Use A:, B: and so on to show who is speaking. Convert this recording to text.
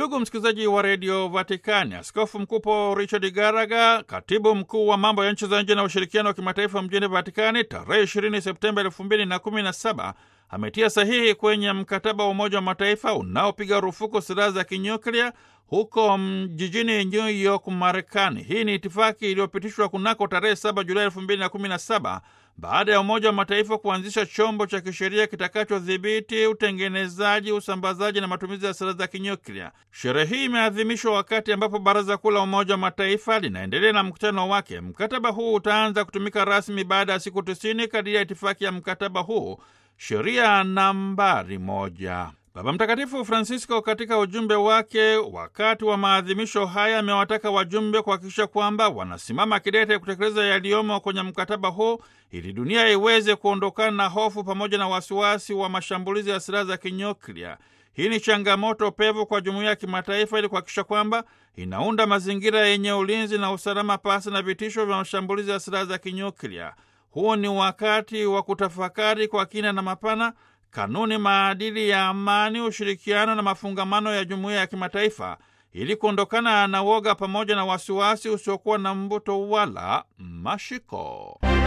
A: Ndugu msikilizaji wa redio Vatikani, askofu mkuu Paul Richard Garaga, katibu mkuu wa mambo ya nchi za nje na ushirikiano wa kimataifa mjini Vatikani, tarehe 20 Septemba 2017 ametia sahihi kwenye mkataba wa Umoja wa Mataifa unaopiga rufuku silaha za kinyuklia huko jijini New York, Marekani. Hii ni itifaki iliyopitishwa kunako tarehe 7 Julai 2017 baada ya Umoja wa Mataifa kuanzisha chombo cha kisheria kitakachodhibiti utengenezaji, usambazaji na matumizi ya silaha za kinyuklia. Sherehe hii imeadhimishwa wakati ambapo Baraza Kuu la Umoja wa Mataifa linaendelea na mkutano wake. Mkataba huu utaanza kutumika rasmi baada ya siku tisini kadiri ya itifaki ya mkataba huu, sheria nambari moja. Baba Mtakatifu Francisco katika ujumbe wake wakati wa maadhimisho haya amewataka wajumbe kuhakikisha kwamba wanasimama kidete kutekeleza yaliyomo kwenye mkataba huu ili dunia iweze kuondokana na hofu pamoja na wasiwasi wa mashambulizi ya silaha za kinyuklia. Hii ni changamoto pevu kwa jumuiya ya kimataifa ili kuhakikisha kwamba inaunda mazingira yenye ulinzi na usalama pasi na vitisho vya mashambulizi ya silaha za kinyuklia. Huu ni wakati wa kutafakari kwa kina na mapana kanuni, maadili ya amani, ushirikiano na mafungamano ya jumuiya ya kimataifa ili kuondokana na woga pamoja na wasiwasi usiokuwa na mbuto wala mashiko.